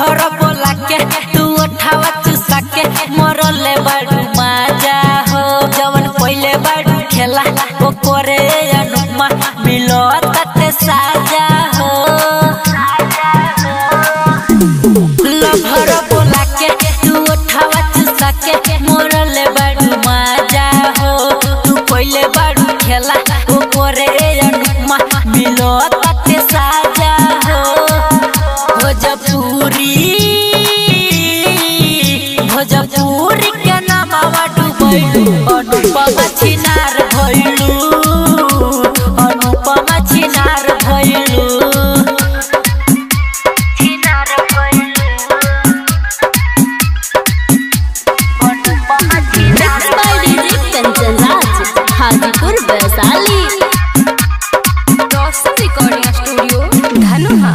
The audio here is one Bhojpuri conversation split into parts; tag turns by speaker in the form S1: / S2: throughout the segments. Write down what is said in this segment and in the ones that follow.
S1: लभर बोला के तू उठावा चुसा के मरले बाड़ू माजा हो जवन पहिले बाड़ू खेला ओ करे अनुमा मिलो तते साजा हो लभर बोला के तू उठावा चुसा के मरले बाड़ू माजा हो तू पहिले बाड़ू खेला ओ करे अनुमा मिलो तते साजा हो भोजपुरी भोजपुरी के नामवा डुबैलू अनुपमा छिनार भइलू अनुपमा छिनार भइलू छिनार भइलू अनुपमा छिनार
S2: Mixed by DJ Kanchan Raj, Hajipur, Vaisali. Roxy Recording Studio, Dhanuha.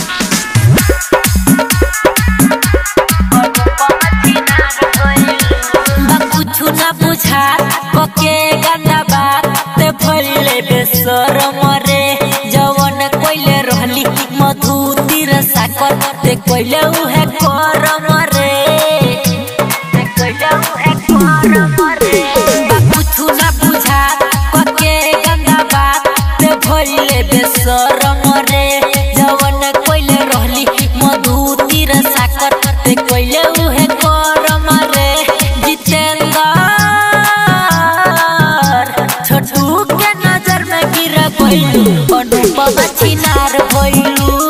S1: बा कुछु ना बुझात कके गंदा बात ते फैले बेसर मरे जवन कोइले रहली मधु तीर साकर ते कोइले उहे कर मरे ते कोइले उहे कर मरे बा कुछु ना बुझात कके गंदा बात ते फैले बेसर मरे जवन कोइले रहली मधु तीर साकर ते कोइले उहे कर मरे जितेंद्र छोटू के नजर में गिर गइलू अनुपमा छिनार भइलू